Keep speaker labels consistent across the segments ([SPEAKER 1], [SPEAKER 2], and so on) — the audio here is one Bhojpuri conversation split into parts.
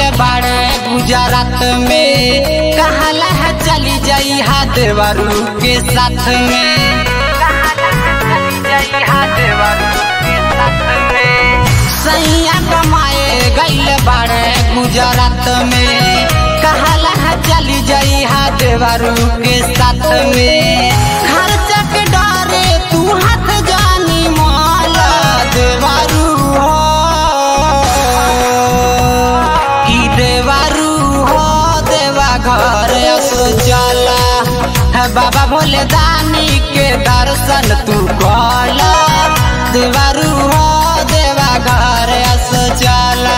[SPEAKER 1] बाड़े गुजरात में कहला है चली जाई हा देवरू के साथ में सैया कमाए गईल बाड़े गुजरात में कहला है चली जाई हा देवरू के साथ में खर्च के डरे तू हाथ जानी माला देवरू हो की देवरू हो देवा घर असो चला है बाबा भोले दानी के दर्शन तू कला देवरू हो देवा घर असो चला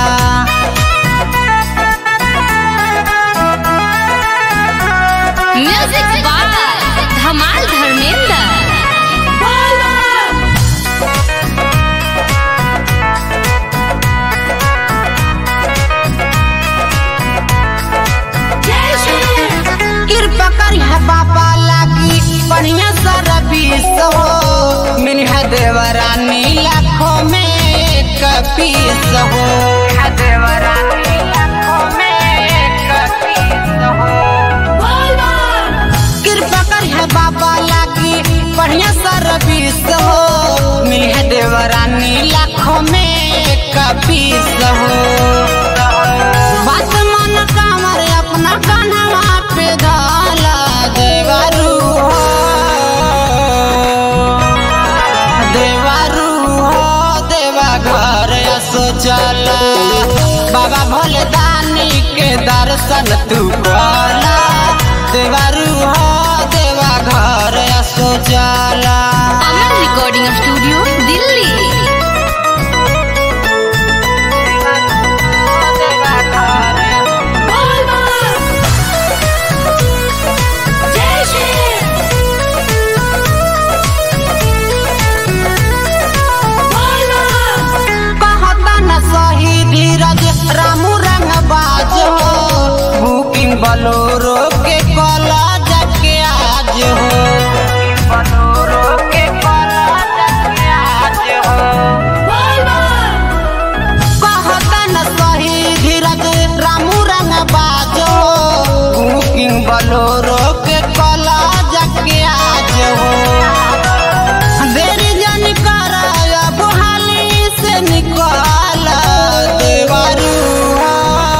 [SPEAKER 2] म्यूजिक बाय धमाल धर्मेंद्र
[SPEAKER 1] कृपा करी है बाबा लागी बढ़िया सर्विस हो मिली है देवरानी लाखों में कपीस हो है देवरानी लाखों में कपीस हो कृपा करी है बाबा लागी बढ़िया सर्विस हो मिली है देवरानी लाखों में कपीस हो बात मन कामर अपना कान्हा पे डाला देवरू हो देवरू हो देवा घर असो चला बाबा भोले दानी के दर्शन तू कला देवरू हो देवा घर असो चला
[SPEAKER 2] अमन रिकॉर्डिंग स्टूडियो दिल्ली
[SPEAKER 1] कहता न सही धीरज रामू रंग बाज हो बुकिंग बलोरो के कला जाके आज हो बलोरो के कला जाके आज हो कहता न सही धीरज रामू रंग बाज हो बुकिंग बलोरो के कला जाके आज हो देरी जन कराया बुहाली से निकाल देवारू हो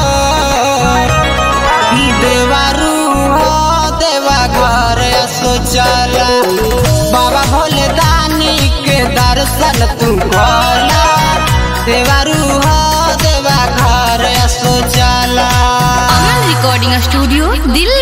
[SPEAKER 1] ई देवारू हो देवा घर असो चला बाबा भोले दानी के दर्शन तू कला देवारू हो देवा घर असो चला
[SPEAKER 2] अमन रिकॉर्डिंग स्टूडियो दिल्ली